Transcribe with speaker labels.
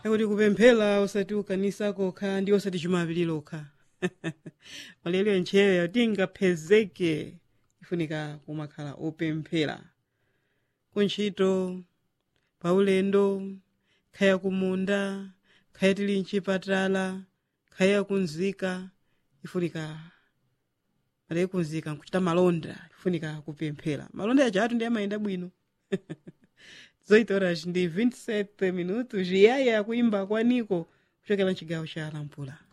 Speaker 1: akuti kupemphera usati ukanisa kokha ndi osati chumapili lokha malero ntcheyo tingaphezeke ifunika kumakhala opemphera kuntchito paulendo khaya kumunda khaya tili mchipatala khaya kunzika ifunika malero kunzika nkuchita malonda ifunika kupemphera malonda yaja atu ndi amayenda bwino 18 horas ndi 27 minutos yaya kuimba kwa niko kuchokera mchigawo cha lampula